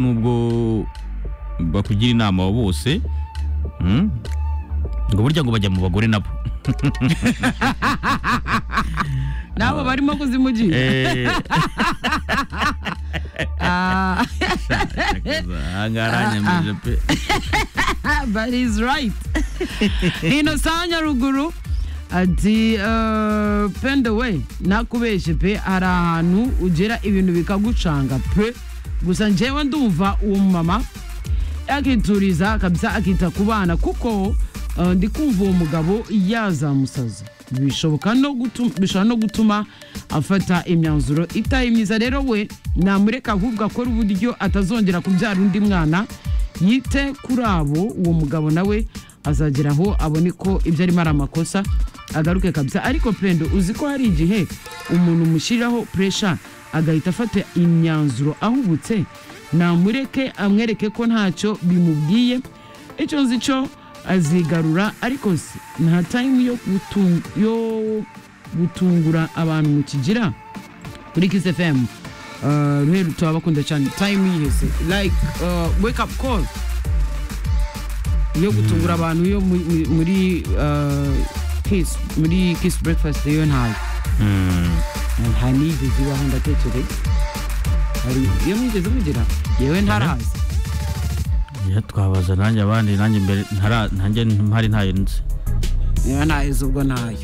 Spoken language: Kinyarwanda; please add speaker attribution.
Speaker 1: nubwo bakugira inama bose mm, ngo burya ngo bajya mu bagore nabo
Speaker 2: nabo barimo kuzimugira
Speaker 1: Eh,
Speaker 2: Ah,
Speaker 1: ahangaha aranyemeje pe
Speaker 2: but he's right innocent nyaruguru ati eh, pendo we nakubeshye pe hari ahantu ugera ibintu bikagucanga pe gusa njyewe ndumva uwo mumama akituriza kabisa akita ku bana kuko eh, ndi kumva uwo mugabo yazamusaza bishoboka no gutu- bishobora no gutuma afata imyanzuro itari myiza rero we namureka ahubwo akora uburyo atazongera kubyara undi mwana yite kuri abo uwo mugabo nawe azagera aho abone ko ibyo arimo ari amakosa agaruke kabisa ariko pendo uzi ko hari igihe umuntu umushyiriraho puresha agahita afata imyanzuro ahubutse namureke amwereke ko ntacyo bimubwiye icyo nzi cyo azigarura ariko se nta tayimu yo gutu- yo gutungura abantu mu kigira kuri kiss fm Eh, ruheru turabakunda cyane tayimu yihese like eh, wake up call yo gutungura abantu yo mu- mu- muri eh, kiss muri kiss breakfast yo ntayo nta nigeze iwaho ndatekereye hari iyo mwigeze mugira yewe ntaraza
Speaker 1: Iyo twabaza nanjye abandi nanjye mbere ntara- nanjye mpari ntayo nzi
Speaker 2: yewe ntayo ubwo ntayo